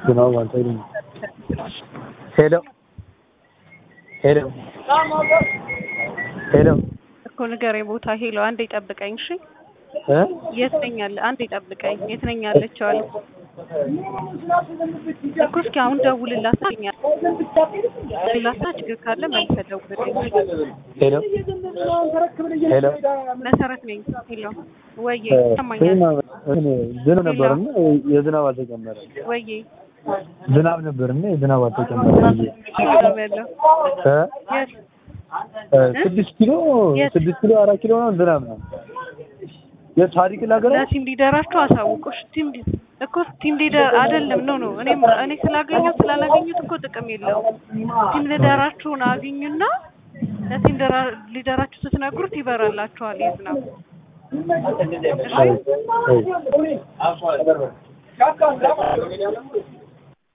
ዝናቡ አልተገኘም። ሄሎ ሄሎ ሄሎ እኮ ንገረኝ ቦታ ሄሎ አንዴ ጠብቀኝ እሺ እ የት ነኝ ያለ አንዴ ጠብቀኝ የት ነኝ ያለችው አለ እኮ እስኪ አሁን ደውልላት አለኝ ደውልላት ችግር ካለ መልሰህ ደውልልኝ ሄሎ ሄሎ መሰረት ነኝ ሄሎ ወዬ እ ይሰማኛል ዝናብ ዝናብ ነበርና የዝናብ አልተጨመረም። ወዬ ዝናብ ነበርና የዝናብ አልተጨመረም ብዬ ነው ያለው እ የት እ ስድስት ኪሎ የት? ስድስት ኪሎ አራት ኪሎ ነው ዝናብ ነው። የታሪክ ነገር ለቲም ሊደራችሁ አሳውቁሽ ቲም ሊ- እኮ ቲም ሊደር አይደለም ኖ ኖ እኔም እኔ ስላገኘሁት ስላላገኙት እኮ ጥቅም የለውም ቲም ሊደራችሁን አግኙና ለቲም ደራ- ሊደራችሁ ስትነግሩት ይበራላችኋል የዝናብ እ እ